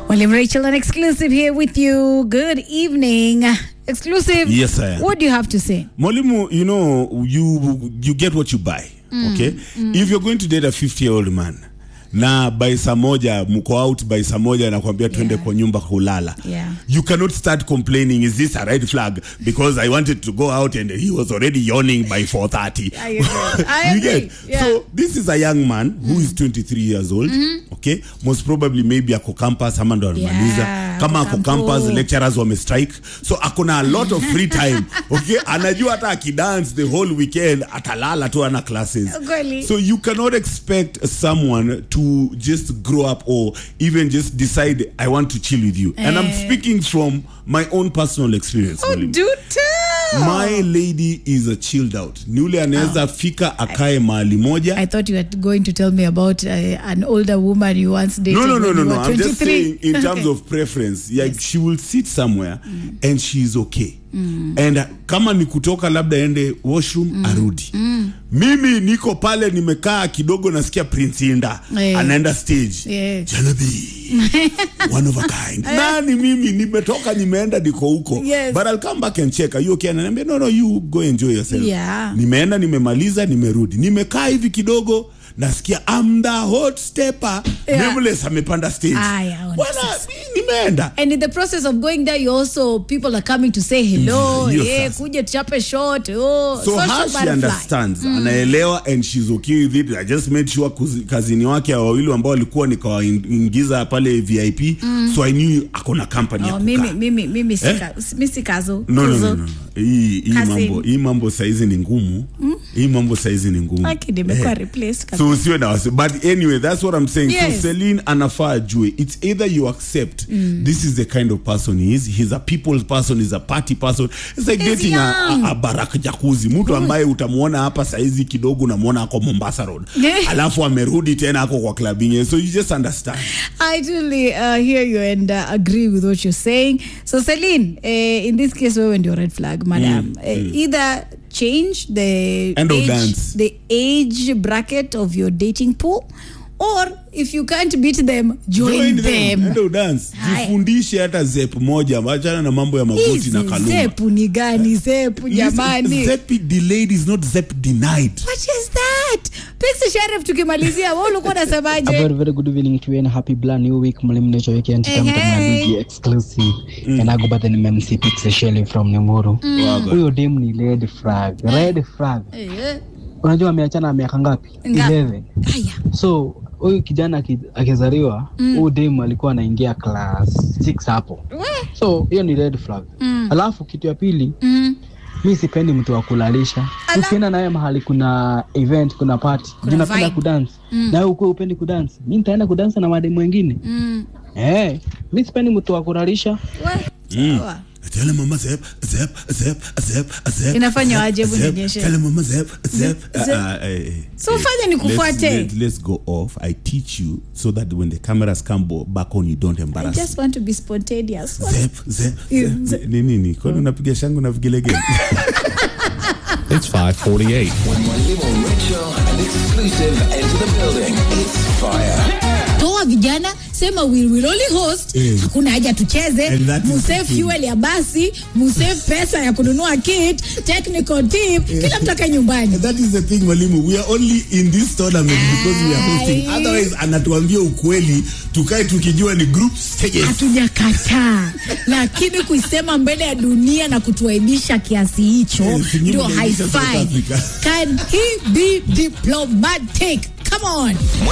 William Rachel, an exclusive here with you. Good evening. Exclusive. Yes, I am. What do you have to say? Mwalimu, you know, you you get what you buy. Okay? If you're going to date a 50 year old man na by saa moja mko out by saa moja anakwambia twende Yeah. kwa nyumba kulala Yeah. you cannot start complaining is this a red flag because i wanted to go out and he was already yawning by 4.30 I agree. I you agree. get Yeah. so this is a young man who is 23 years old okay most probably maybe ako campus ama ndo anamaliza Yeah, kama ako ako kampo. campus lecturers wame strike so akona a lot of free time okay anajua hata akidance the whole weekend atalala tu ana classes Kweli. so you cannot expect someone to just grow up or even just decide i want to chill with you and i'm Eh. speaking from my own personal experience Oh, mwalimu. do tell. my lady is a chilled out ni ule anaweza fika akae mahali moja I thought you were going to tell me about uh, an older woman you once dated. no no no when no you no were i'm just 23. saying in terms Okay. of preference like she will sit somewhere and she's okay and uh, kama ni kutoka labda ende washroom arudi mimi niko pale nimekaa kidogo nasikia prince inda Eh. anaenda stage Yeah. janabi one of a kind nani mimi nimetoka nimeenda niko huko Yes. but i'll come back and check are you okay ananiambia no no you go enjoy yourself Yeah. nimeenda nimemaliza nimerudi nimekaa hivi kidogo nasikia I'm the hot stepper Yeah. Nameless amepanda stage Aya, ona bwana sasa. mi- nimeenda And in the process of going there, you also people are coming to say hello. Mm, hiyo yeah, sasa. kuja tuchape shot. Oh, so social her she butterfly. understands anaelewa and she's okay with it i just made sure kuzi- kazini wake wawili ambao walikuwa nikawaingiza pale vip so i knew akona company ya Oh, kukaa. mimi mimi mimi Eh? sika mimi sikazo. no, no, Kuzo. no, no. hii hii Cousin. mambo hii mambo saizi ni ngumu hii mambo saizi ni ngumu Aki nimekuwa Eh. replaced kabisa. so usiwe na wasi but anyway that's what i'm saying Yes. so Celine anafaa ajue it's either you accept this is the kind of person he is he's a people's person he's a party person it's like He's dating a, young. a, a baraka jakuzi mtu ambaye utamuona hapa saizi kidogo unamwona ako mombasa road Yeah. alafu amerudi tena ako kwa club ingine so you just understand I totally uh, hear you and uh, agree with what you're saying. So, Celine, uh, in this case, wewe ndio red flag, madam. Uh, either change the End of age, dance. the age bracket of your dating pool, or if you can't beat them, join, them. Enda udance Haya. jifundishe hata zep moja achana na mambo ya magoti Hizi na kaluma zepu ni gani zepu jamani? zep delayed is not zep denied What is that? Pixie Sheriff tukimalizia, wewe ulikuwa A unasemaje? very, very good evening to you and happy brand new week. Mwalimu Nature Weekend Hey, come to hey. my exclusive. And I go by the name MC Pixie Shelly from Nemuru. Wago. Huyo dem ni red flag. Red flag. Eh, Unajua ameachana miaka ngapi? Ngapi? 11. Haya. So huyu kijana aki- akizaliwa huyu dem alikuwa anaingia class 6 hapo. We. So hiyo ni red flag. Alafu kitu ya pili Mm. mi sipendi mtu wa kulalisha Ala. ukienda naye mahali kuna event kuna party Kuna juu napenda vibe. kudance nawe ukuwa upendi kudance mi nitaenda kudansa na mademu wengine Mm. Eh, mi sipendi mtu wa kulalisha We. Sawa. Tell him mama zep zep zep zep zep. Inafanywa zep, aje? Hebu zep. nionyeshe. Tell him mama zep zep. Zep. Ah, ah, eh, eh. So Eh, fanya nikufuate. Let's, let, let's go off. I teach you so that when the cameras come bo- back on you don't I embarrass. just want to be spontaneous. Zep zep Yeah, zep. Ni nini? Kwani unapiga shangu na vigelegele? It's 548. Mwalimu Rachel and exclusive enter the building. It's fire. toa vijana sema we will only host Eh. hakuna haja tucheze And that is musave the thing. fuel ya basi musave pesa ya kununua kit technical tip kila mtu akae nyumbani That is the thing mwalimu. We are only in this tournament because we are hosting. Ai. Otherwise anatuambia ukweli tukae tukijua ni group stages. hatujakataa lakini kuisema mbele ya dunia na kutuaibisha kiasi hicho Eh, singine ndio unaibisha South haifai Africa. can he be diplomatic come on